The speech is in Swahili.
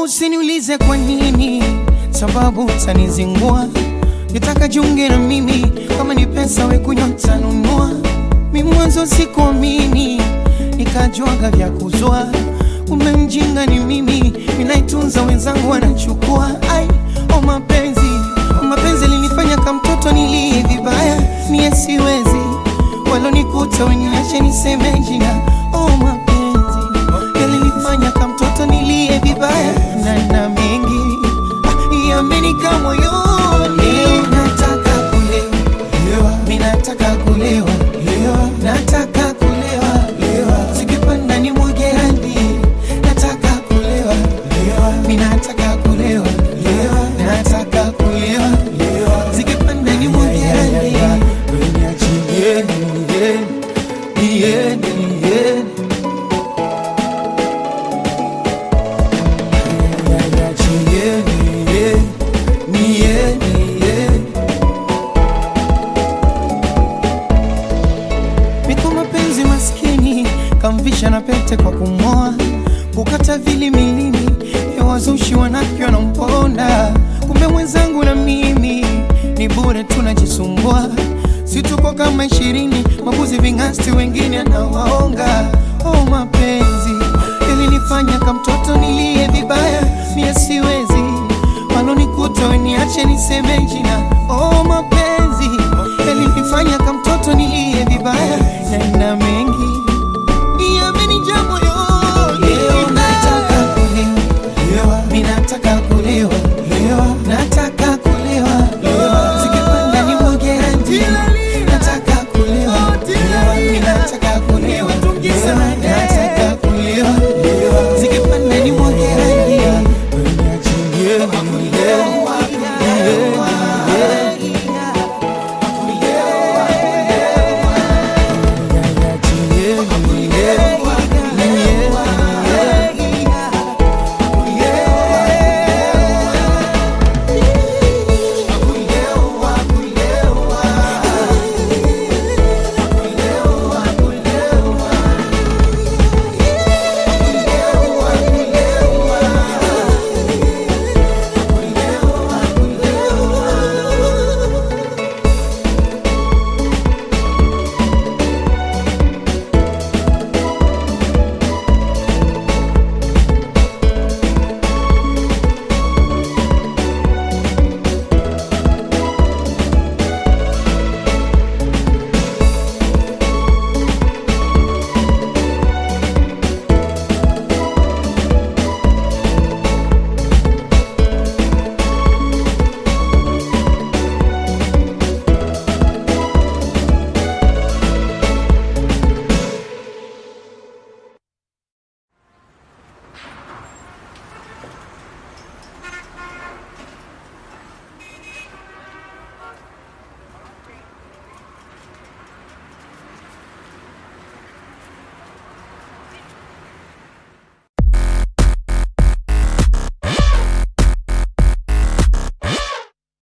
Usiniulize kwa nini, sababu utanizingua. Nitaka jiunge na mimi, kama ni pesa we kunywa tanunua. Mi mwanzo sikuamini, nikajuaga vya kuzua. Kumbe mjinga ni mimi, ninaitunza wenzangu wanachukua. Ai, o mapenzi, o mapenzi linifanya kama mtoto nilie vibaya, mie siwezi walonikuta weniache niseme jina. O mapenzi yalinifanya kama mtoto nilie vibaya, na na mengi ah, yamenika moyoni. Nataka kulewa, mi nataka kulewa, nataka kulewa, zikipanda ni mwage hadi. Nataka kulewa, mi nataka kulewa, nataka kulewa, zikipanda ni mwage hadi. Niachie, niende, niende. Niachie, niende, niende, niende. Niko mapenzi maskini, kamvisha na pete kwa kumoa, kukata vili milini ya wazushi wanafiki wanamponda. Kumbe mwenzangu na mimi ni bure tunajisumbua, si tuko kama ishirini, mabuzi ving'asti wengine anawaonga. Oh, mapenzi yalinifanya kama mtoto nili